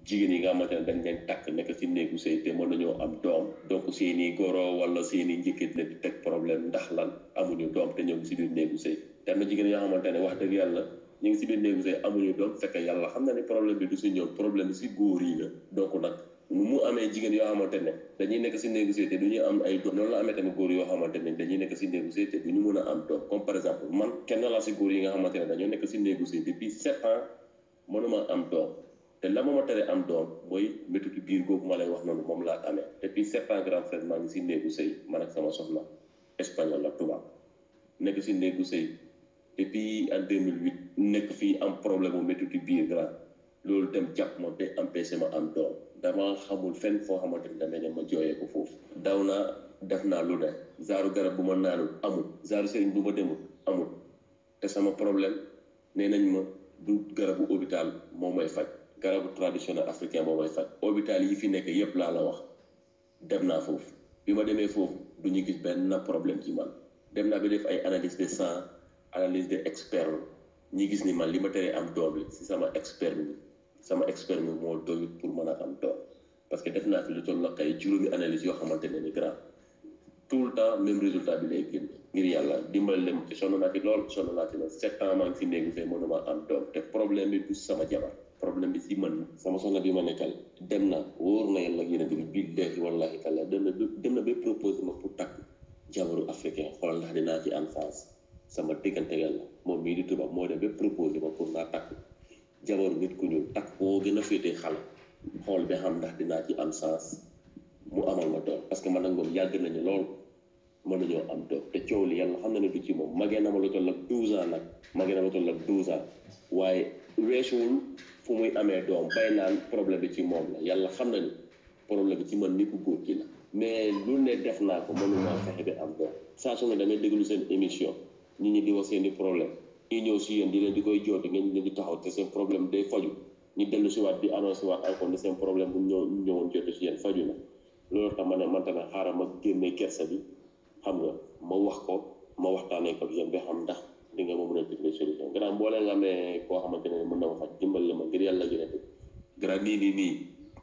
jigéen yi nga xamante ne dañ leen takk nekk si néegu sëy te mën nañoo am doom donc seeni goro wala seeni njëkkit leen di teg problème ndax lan amuñu doom te ñoo ngi si biir néegu sëy te am na jigéen yoo xamante ne wax dëgg yàlla ñu ngi si biir néegu sëy amuñu doom fekk yàlla xam na ne problème bi du si ñoom problème bi si góor yi la donc nag nu mu amee jigéen yoo xamante ne dañuy nekk si néegu sëy te du ñu am ay doom noonu la amee tamit góor yoo xamante ne dañuy nekk si néegu sëy te du ñu mën a am doom comme par exemple man kenn laa si góor yi nga xamante ne dañoo nekk si néegu sëy depuis sept ans mënuma am doom te la ma ma tere am doom mooy métutu biir googu ma lay wax noonu moom laa amee depuis sept ans grand frère maa ngi si néegu sëy man ak sama soxna espagnol la tubaab nekk si néegu sëy depuis en 2008 nekk fii am problème mu métutu biir grand loolu dem jàpp ma ba empêché ma am doom dama xamul fenn foo xamante ni damay dem ma jooyee ko foofu daw naa def naa lu ne zaaru garab bu ma naanul amul zaaru sëriñ bu ma demul amul te sama problème nee nañ ma du garabu hôpital moo may faj garabu traditionnel africain moo may faj hôpital yi fi nekk yépp laa la wax dem naa foofu bi ma demee foofu du ñu gis benn problème ci man dem naa ba def ay analyse de sang analyse de experme ñi gis ni man li ma teree am doom li si sama experme bi sama experme moo doyut pour mën a am doom parce que def naa fi lu toll ak ay juróomi analyse yoo xamante ne ni grand tout le temps même résultat bi lay génne ngir yàlla dimbali leen te sonn naa ci lool sonn naa ci lool sept ans maa ngi si néegu sëy mënuma am doom te problème bi du sama jabar problème bi si man sama soxna bi ma nekkal dem na wóor na yàlla ak yeneen bi billahi wallahi taala dem na dem na ba proposé ma pour takk jabaru africain xoolal ndax dinaa ci am chance sama diggante yàlla moom mii di tubaab moo dem ba proposé ma pour naa takk jabaru nit ku ñuul takk koo gën a féetee xale xool ba xam ndax dinaa ci am chance mu amal ma doom parce que man nag moom yàgg nañu lool mën nañoo am doom te coow li yàlla xam na ne du ci moom magee na ma lu toll ak 12 ans nag magee na ma lu toll ak 12 ans waaye weesuwul fu muy amee doom bay naan problème bi ci moom la yàlla xam na ni problème bi ci man ni ku góor ki la mais lu ne def naa ko mënuma fexe ba am doom saa su ne damay déglu seen émission nit ñi di wax seen i problème ñi ñëw si yéen di leen di koy joote ngeen leen di taxaw te seen problème day faju ñu dellu si waat di annoncé waat encore ne seen problème bu ñëw ñëwoon joote si yéen faju na loolu tax ma ne man tamit xaaral ma génne kersa bi xam nga ma wax ko ma waxtaanee ko yéen ba xam ndax di nga ma mën a dimbali solution gannaaw boo leen nga amee koo xamante ne mën na ma faj dimbali ma ngir yàlla gën a dégg gannaaw nii nii nii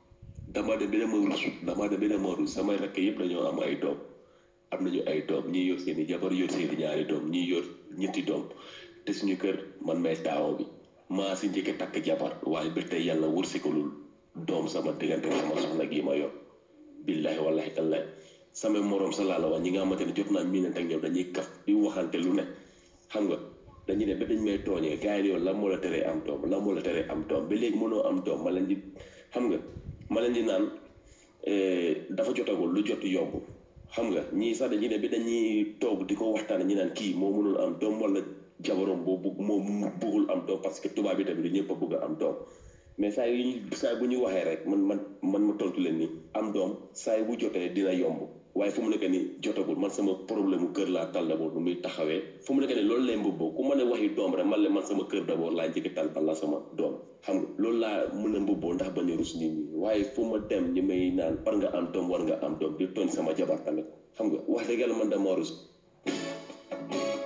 dama dem ba dama rus dama dem ba dama rus samay rakk yëpp dañoo am ay doom am nañu ay doom ñii yor seen i jabar yor seen i ñaari doom ñii yor ñetti doom te suñu kër man may taawo bi maa si njëkk takk jabar waaye ba tey yàlla wërsikalul doom sama diggante sama soxna gii ma yor billahi wallahi tallahi sama morom sa laa la wax ñi nga xamante ne jot naa miinante ak ñoom dañuy kaf di waxante lu ne xam nga dañuy ne ba dañ may tooñee gars yi yow lan moo la teree am doom lan moo la teree am doom ba léegi mënoo am doom ma leen di xam nga ma leen di naan dafa jotagul lu jot yomb xam nga ñii sax dañuy ne ba dañuy toog di ko waxtaan ñi naan kii moo mënul am doom wala jabarom boo bugg moo bëggul am doom parce que tubaab bi tamit du ñëpp a bëgg a am doom mais saa yu ñu saa bu ñu waxee rek man man man ma tontu leen ni am doom saa bu jotee dina yomb waaye fu mu nekk ni jotagul man sama problème mu kër laa tal d'abord nu muy taxawee fu mu nekk ni loolu lay mbubboo ku mën a waxi doom rek man la man sama kër d'abord laa njëkk tal bala sama doom xam nga loolu laa mën a mbubboo ndax bañ a rus nit ñi waaye fu ma dem ñi may naan war nga am doom war nga am doom di tooñ sama jabar tamit xam nga wax dëgg yàlla man dama rus